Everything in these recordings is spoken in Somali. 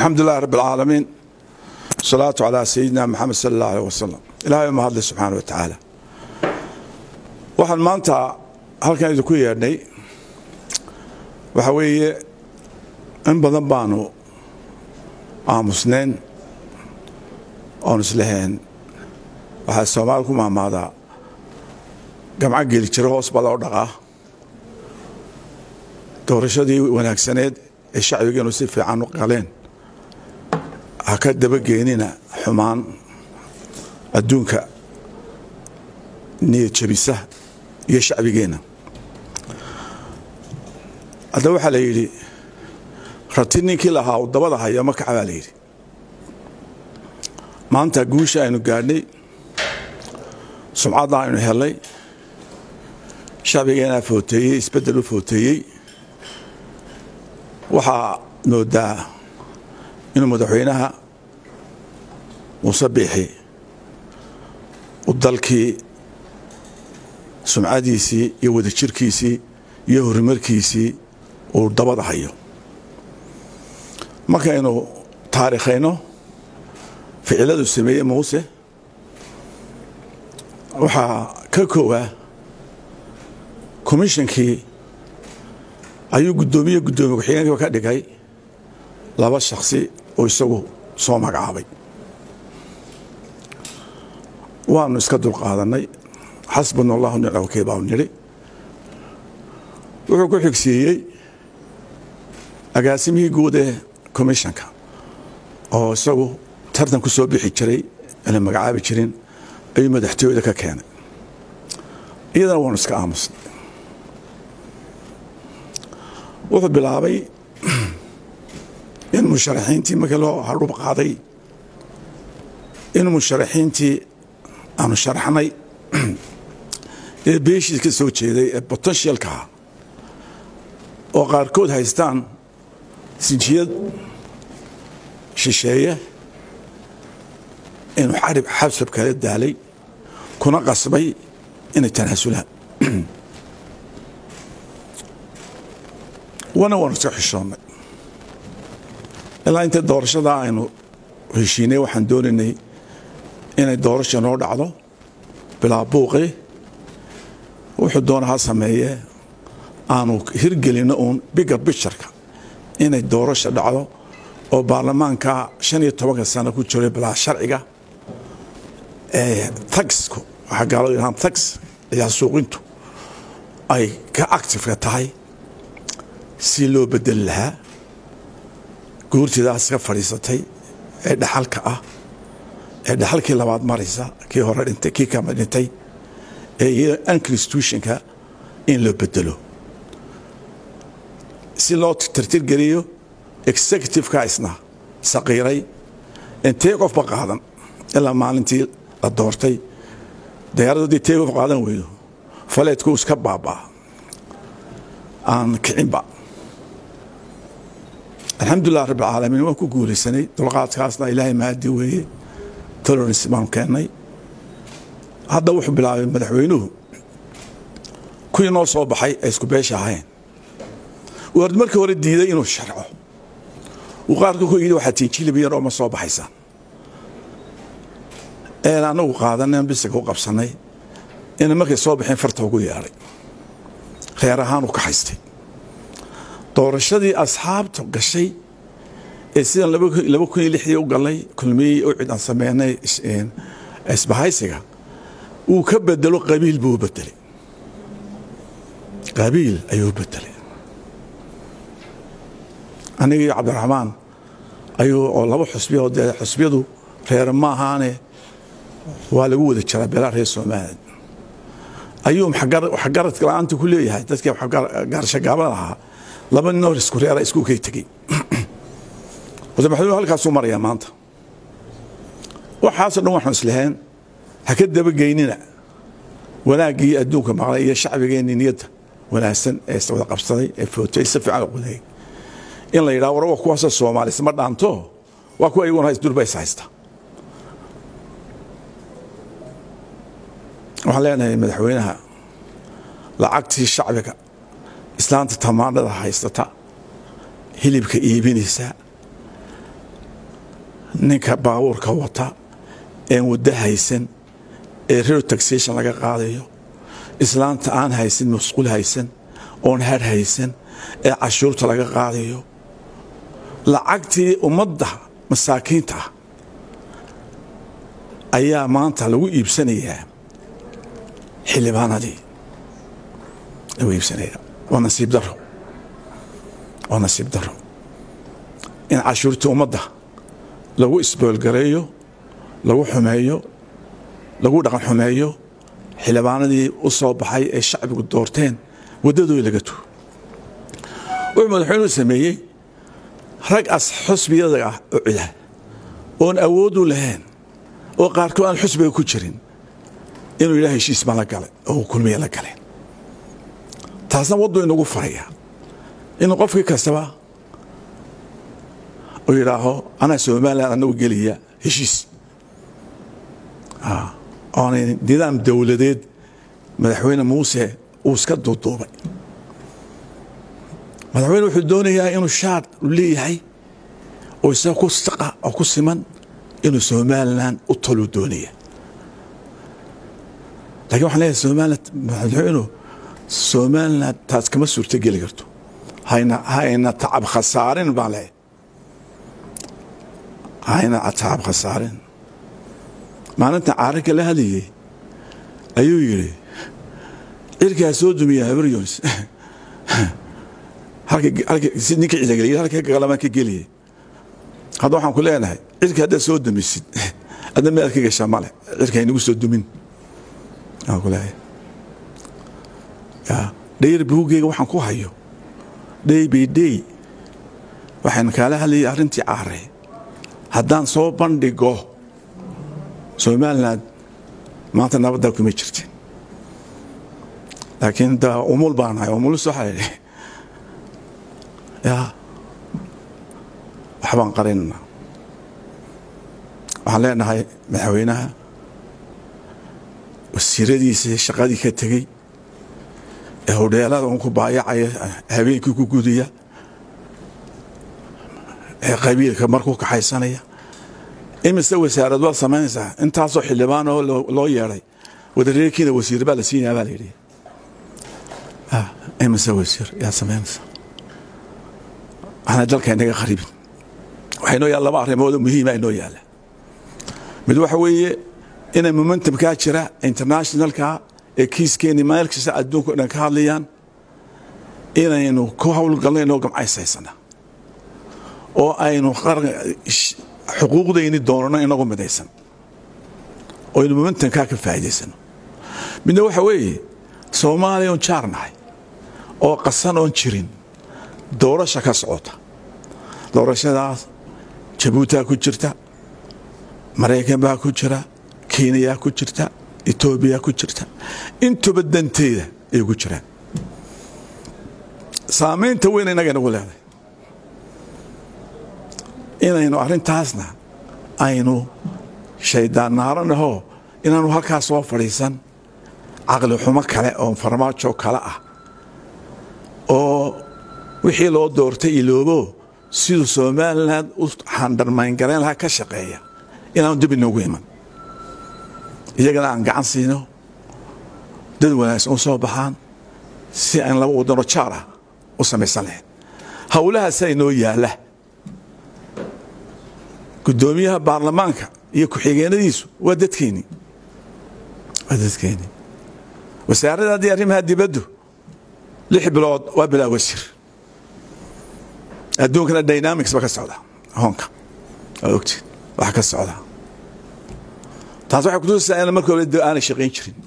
alxamdu lilahi rabb alcaalamiin wasalaatu calaa sayidina maxamed sala allah aleh wasalam ilahay ma hadlay subxaana wa tacaala waxaan maanta halkan idinku yeedhnay waxa weeye in badan baanu aamusnayn oon islahayn waxaa soomaali ku maamaadaa gamco geli jiro hoos baa loo dhaqaa doorashadii wanaagsaneed ee shacbigeenu si fiican u qaleen ha ka dabageenina xumaan adduunka niyad jabisa iyo shacbigeenna hadda waxaa la yidhi rati ninkii lahaa uu dabada haya ma kaca baa la yidhi maanta guusha aynu gaadhnay sumcadda aynu helnay shacbigeenaa footeeyey isbeddel u footeeyey waxaa moodaa inuu madaxweynaha muuse biixi u dalkii sumcadiisii iyo wadajirkiisii iyo horumarkiisii uu dabada hayo markaynu taariikhayno ficiladu sameeyey muuse waxaa ka koowaa komishankii ayuu guddoomiye guddoomiye ku-xigeenkiiba ka dhigay laba shaksi oo isagu soo magacaabay waanu iska dulqaadannay xasbuna allahu nicma wakiil baanu nidhi wuxuu ku xigsiiyey agaasimihii guud ee commishanka oo isagu tartan ku soo bixi jiray ana magacaabi jirin ayuu madaxtooyada ka keenay iyadana waanu iska aamusnay wuxuu bilaabay in musharaxiintii markii loo hadhub qaaday in musharaxiintii aanu sharaxnay ee beeshii ka soo jeeday ee botenshiyalkaha oo qaarkood haystaan sinjiyad shisheeye inuu xarib xabsab kala daalay kuna qasbay inay tanaasulaan wana waanu iska xishoonnay ilaa inta doorashadaa aynu heshiinay waxaan doonaynay inay doorasha noo dhacdo bilaa buuqi wuxuu doona ha sameeyee aanu hirgelinno uun bigar bijarka inay doorasha dhacdo oo baarlamaanka shan iyo tobanka sano ku jiray bilaa sharciga ee tagsku waxaa gaaladu yidhahaan tags ayaa suuqintu ay ka actifka tahay si loo bedeli lahaa guurtidaas ka fadhiisatay ee dhaxalka ah ee dhaxalkii labaad maraysa kii hore dhintay kii kama dhintay ee iyada unconstitutionka in loo bedelo si loo tirtirgeliyo executiveka isna saqiiray intee qofba qaadan ilaa maalintii la doortay dayaaraddoodii tee qof qaadan weydo faleedku iska baabaa aan kicinba alxamdulilah rabb alcaalamiin waan ku guulaysanay dulqaadkaasna ilaahay mahadi weeye tolorans baanu keennay hadda wuxuu bilaabay madaxweynuhu kuwii noo soo baxay ay isku beesha ahayn uu hord markii hore diiday inuu sharco uu qaarka ku yidhi waxaa tiinjilib yar oo ma soo baxaysaan een annagu qaadaneen bisaga u qabsannay ina markay soo baxeen farta ugu yeedhay reer ahaan u ka haystay doorashadii asxaabtu gashay ee sidaan laba kun iyo lixdii u galnay kulmiyey u cid aan sameynay isbahaysiga uu ka bedelo qabiil buu u bedelay qabiil ayuu u bedelay aniga iyo cabdiraxmaan ayuu oo laba xusbiya oo dee xusbiyadu reere ma ahaane waa lagu wada jiraa beelaa reer soomaaliya ayuu waxgaradka la-aanta ku leeyahay dadkii gaarshagaabada ahaa laba ninoo isku reera isku kay tegey wata maxamuud halkaasuu marayaa maanta waxaasoo dhan waxaan islahayn ha ka dabageynina wanaaggii adduunka maqlay iyo shacbigeenni niyadda wanaagsan ee wada qabsaday ee footay si fiican quday in la yidhaha war wa kuwaasoo soomaali isma dhaanto waa kuwa iyaguna durba is haysta waxaan leenahay madaxweynaha lacagtii shacbiga islaanta tamaandhada haysata hilibka iibinaysa ninka baabuurka wata een waddo haysan ee rero taxation laga qaadayo islaanta aan haysan masquul haysan oon har haysan ee cashuurta laga qaadayo lacagtii ummadda masaakiinta ah ayaa maanta lagu iibsanayaa xildhibaanadii lagu iibsanaya waa nasiib daro waa nasiib daro in cashuurtii ummadda lagu isboolgareeyo lagu xumeeyo lagu dhaqan xumeeyo xildhibaanadii u soo baxay ee shacbigu doorteen waddadooda laga tugo wuxuu madaxweynuhu sameeyey rag as xusbiyada ah oo cida oon awood u lahayn oo qaarkood aan xusbiga ku jirin inuu yidhaha heshiis baan la galay oo kulmiya la galeen taasna waddu inagu faraya inuu qofkii kastaba uu yidhaaho anaa somalilan anagu gelaya heshiis oonay nidaam dowladeed madaxweyne muuse uu iska duuduubay madaxweyne wuxuu doonayaa inuu shaar u leeyahay oo isaga ku saqa oo ku siman inuu somalilan u toluu doonaya lakiin waxaan leeyahay somalilan madaxweynuhu somalilan taas kama suurto geli karto hayna hayna tacab khasaarin baan leeyahay hayna tacab khasaarin maalinta caararka la hadlayey ayuu yidhi cirkaa soo dumiya habaryons ninka cidageliy halka galamaan ka geliyay hadda waxaan ku leenahay cirka haddaad soo dumisid adna meel ka gashaa male cirka haynagu soo dumin aan ku leeyahay dhayr buugeyga waxaan ku hayo dhey bay dhey waxaan kaala hadlayay arrintii caare haddaan soo bandhigo somalilan maanta nabaddaa kuma jirtin laakiin da umul baan ahay umulus waxaa idhi ya waxbaan qarinana waxaan leenahay madaxweynaha wasiiradiisa shaqadii ka tegey ee hodheelada un ku baayacaya habeenkii ku gudaya ee qabiilka markuu kaxaysanaya imise wasaarad waad samaynaysaa intaasoo xildhibaan oo loo yeedhay wadareerkiina wasiir baa la siinaya baa la yidhi imise wasiir yaa samaynaysaa waxna dalka inaga kharibin waxaa inoo yaalla laba arrimoodoo muhiima inoo yaalla mid waxa weeye inay momentumkaa jira internationalka ee kiiskeeni meel kasta adduunka o dhan ka hadlayaan inaynu ku howlgalno inoo gamcaysaysana oo aynu xuquuqdayni doonano inagu midaysan oo aynu momentumkaa ka faa'idaysano midna waxa weeye soomaaliya oon jaar nahay oo qasan oon jirin doorasha ka socota doorashadaas jabuutaa ku jirta maraykan baa ku jira kenyaa ku jirta etoobiya ku jirta intuba danteeda ay ku jiraan saamaynta weyn innaga inagu leedahay inaynu arrintaasna aynu shaydaan naaranahoo inaanu halkaa soo fadhiisan caqli xumo kale oo farmaajo kale ah oo wixii loo doortay iloobo siduu somalilan u xandharmayngarayn lahaa ka shaqeeya inaanu dib inoogu iman iyagana aan gacan siino dad wanaagsan u soo baxaan si aan laba wadano jaar ah u samaysan lahayn howlahaasaa inoo yaalla guddoomiyaha baarlamaanka iyo ku-xigeenadiisu waa dadkeennii waa dadkeennii wasaaradaadii arrimaha dibaddu lix bilood waa bilaa wasiir adduunkana dynamics ba ka socda hoonka waa ogtiin waxa ka socda taas waxay kutusaysaa in marka hore aanay shaqayn jirin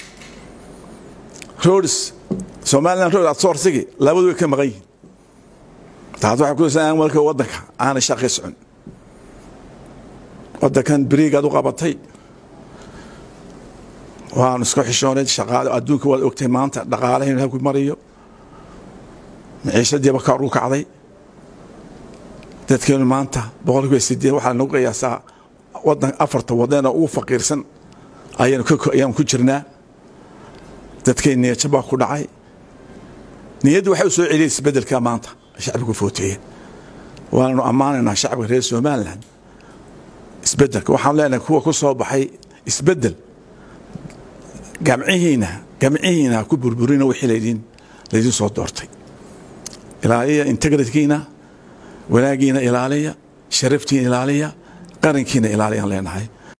roads somaliland road outsourcigi labadu way ka maqan yihiin taas waxay kutusaysaa in marka waddanka aanay shaqay socon waddankan beriigaad u qabatay waanu iska xishoonay shaqaale adduunka waad ogtay maanta dhaqaalahayn halku mariyo maciishadiiba kor u kacday dadkeenu maanta boqolkiiba sideed waxaa nagu qiyaasaa wadan afarta wadana ugu faqiirsan ayaanu ku jirnaa dadkeen niyadja baa ku dhacay niyaddu waxay u soo celiyay isbedelka maanta shacbigu footeeyeen waananu ammaanaynaa shacbiga reer somalilan isbedelka waxaan leenahay kuwa ku soo baxay isbedel gamcihiina gamcihiina ha ku burburina wixii laydin laydin soo doortay ilaaliya integritkiina wanaagiina ilaaliya sharaftiina ilaaliya qarankiina ilaaliyaan leenahay